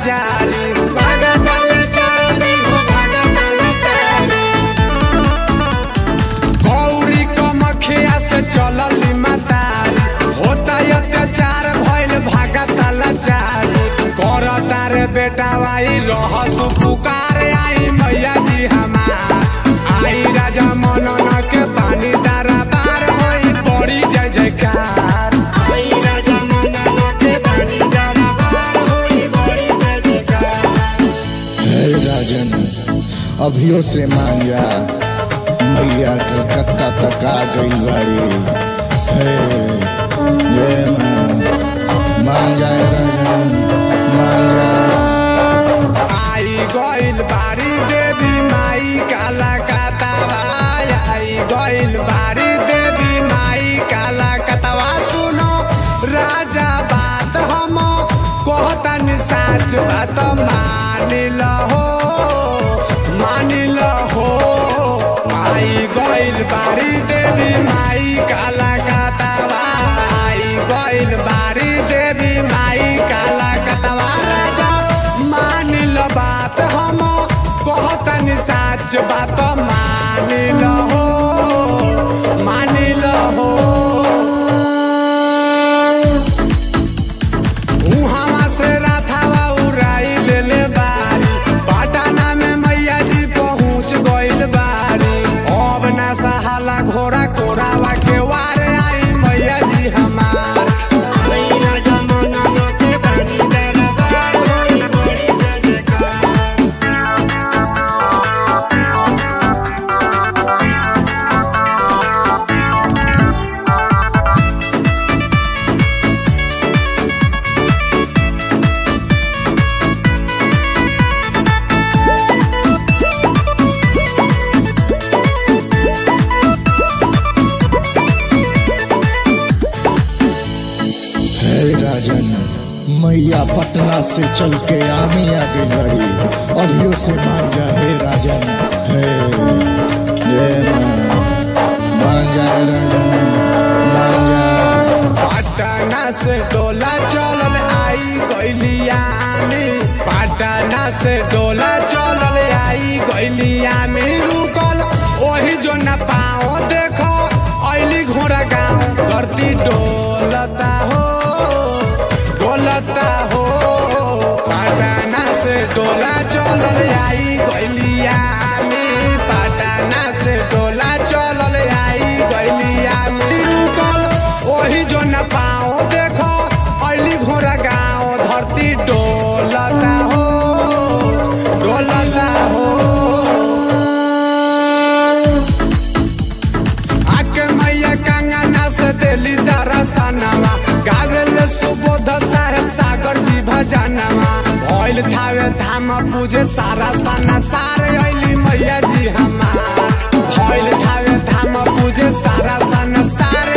चारी गौरी कमखिया से चलली मतारी होता अत्याचार भइल भागत लाचारी करता रे बेटा भाई रहसु पुकार आई मैया जी हमार आई राजा मनन के पानी दारा बार होई पड़ी जय जयकार हे राजन अभियो से मान जा मैया कलकत्ता तक आ गई बाड़ी हे ये मान मान जाए राजन मान जा आई गइल बारी देवी माई काला कतवा आई गइल बारी देवी माई काला कतवा सुनो राजा बात हम कहतन साच बात मान लहो मान लहो आई गइल बारी देवी माई काला कतवा आई गइल बारी देवी माई काला कतवा राजा मान लो बात हम कहतन साच बात मान लो मान लो उहावा से राथावा उड़ाई लेले बारी पटना में मैया जी पहुँच गइल बारी अब ना सहाला घोड़ा कोरावा के वार आई मैया जी हमार हे राजन मैया पटना से चल के आमी आ गई बड़ी अभियो से मान जा हे राजन हे ये मान मान जाए राजन मान जा पटना से डोला चलल आई गइलिया में पटना से डोला चलल आई गइलिया में रुकल ओही जो न पाओ देखो ऐली घोड़ा गाँव धरती डोलता हो डोलता हो पटना से डोला चलल आई गइलिया में पटना से डोला चलल आई गइलिया में रुकल ओही जो न पाओ देखो ऐली घोड़ा गाँव धरती डोलता हो डोलता हो आके मैया कंगना से दिली दरसनवा गावेल सुबोध साहेब सागर जी भजनवा भइल थावे धाम पूजे सारा सना सारे ऐली मैया जी हमार भइल थावे धाम पूजे सारा सना सारे